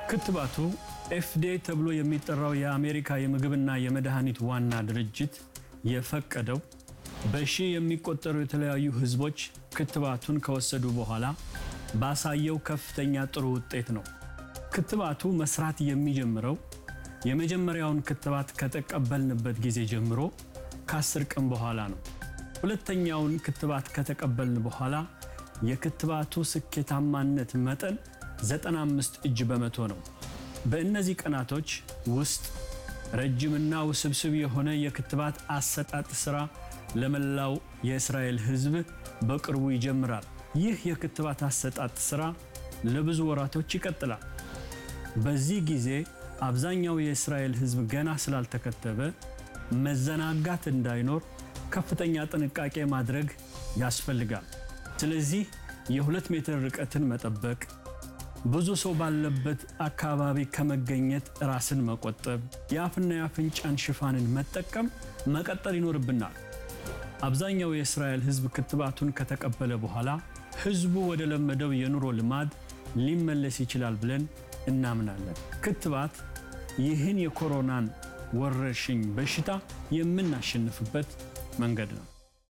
ክትባቱ ኤፍዲኤ ተብሎ የሚጠራው የአሜሪካ የምግብና የመድኃኒት ዋና ድርጅት የፈቀደው በሺህ የሚቆጠሩ የተለያዩ ህዝቦች ክትባቱን ከወሰዱ በኋላ ባሳየው ከፍተኛ ጥሩ ውጤት ነው። ክትባቱ መስራት የሚጀምረው የመጀመሪያውን ክትባት ከተቀበልንበት ጊዜ ጀምሮ ከአስር ቀን በኋላ ነው። ሁለተኛውን ክትባት ከተቀበልን በኋላ የክትባቱ ስኬታማነት መጠን 95 እጅ በመቶ ነው። በእነዚህ ቀናቶች ውስጥ ረጅምና ውስብስብ የሆነ የክትባት አሰጣጥ ስራ ለመላው የእስራኤል ህዝብ በቅርቡ ይጀምራል። ይህ የክትባት አሰጣጥ ስራ ለብዙ ወራቶች ይቀጥላል። በዚህ ጊዜ አብዛኛው የእስራኤል ህዝብ ገና ስላልተከተበ መዘናጋት እንዳይኖር ከፍተኛ ጥንቃቄ ማድረግ ያስፈልጋል። ስለዚህ የሁለት ሜትር ርቀትን መጠበቅ፣ ብዙ ሰው ባለበት አካባቢ ከመገኘት ራስን መቆጠብ፣ የአፍና የአፍንጫን ሽፋንን መጠቀም መቀጠል ይኖርብናል። አብዛኛው የእስራኤል ህዝብ ክትባቱን ከተቀበለ በኋላ ህዝቡ ወደ ለመደው የኑሮ ልማድ ሊመለስ ይችላል ብለን እናምናለን። ክትባት ይህን የኮሮናን ወረርሽኝ በሽታ የምናሸንፍበት መንገድ ነው።